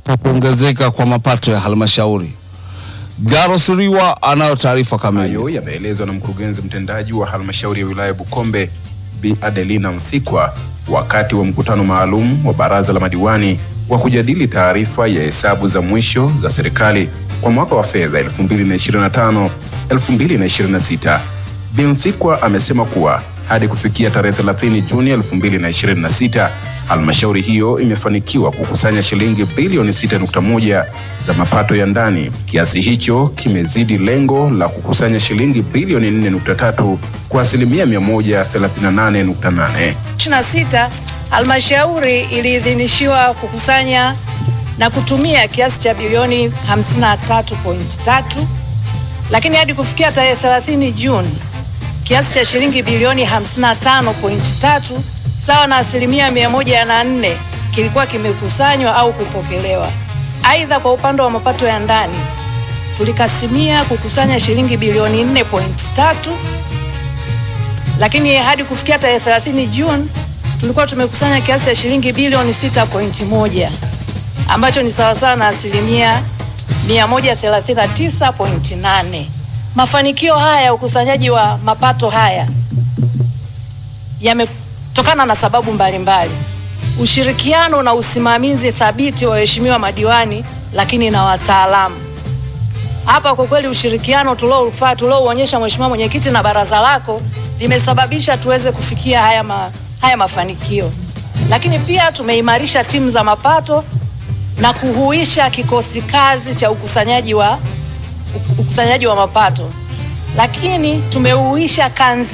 kwa kuongezeka kwa mapato ya halmashauri. Garo Siriwa anayo taarifa kamili. Hayo yameelezwa na mkurugenzi mtendaji wa halmashauri ya wilaya Bukombe Bi Adelina Msikwa wakati wa mkutano maalum wa baraza la madiwani wa kujadili taarifa ya hesabu za mwisho za serikali kwa mwaka wa fedha 2025 2026. Bi Msikwa amesema kuwa hadi kufikia tarehe 30 Juni 2026 halmashauri hiyo imefanikiwa kukusanya shilingi bilioni 6.1 za mapato ya ndani. Kiasi hicho kimezidi lengo la kukusanya shilingi bilioni 4.3 kwa asilimia 138.8. 26 halmashauri iliidhinishiwa kukusanya na kutumia kiasi cha bilioni 53.3, lakini hadi kufikia tarehe 30 Juni kiasi cha shilingi bilioni 55.3 sawa na asilimia 104 kilikuwa kimekusanywa au kupokelewa. Aidha, kwa upande wa mapato ya ndani tulikasimia kukusanya shilingi bilioni 4.3 lakini hadi kufikia tarehe 30 Juni tulikuwa tumekusanya kiasi cha shilingi bilioni 6.1 ambacho ni sawasawa na asilimia 139.8. Mafanikio haya ya ukusanyaji wa mapato haya yametokana na sababu mbalimbali mbali. Ushirikiano na usimamizi thabiti wa waheshimiwa madiwani lakini na wataalamu. Hapa kwa kweli ushirikiano tulioufaa tuliouonyesha Mheshimiwa Mwenyekiti na baraza lako limesababisha tuweze kufikia haya, ma, haya mafanikio. Lakini pia tumeimarisha timu za mapato na kuhuisha kikosi kazi cha ukusanyaji wa, ukusanyaji wa mapato, lakini tumeuisha kanzi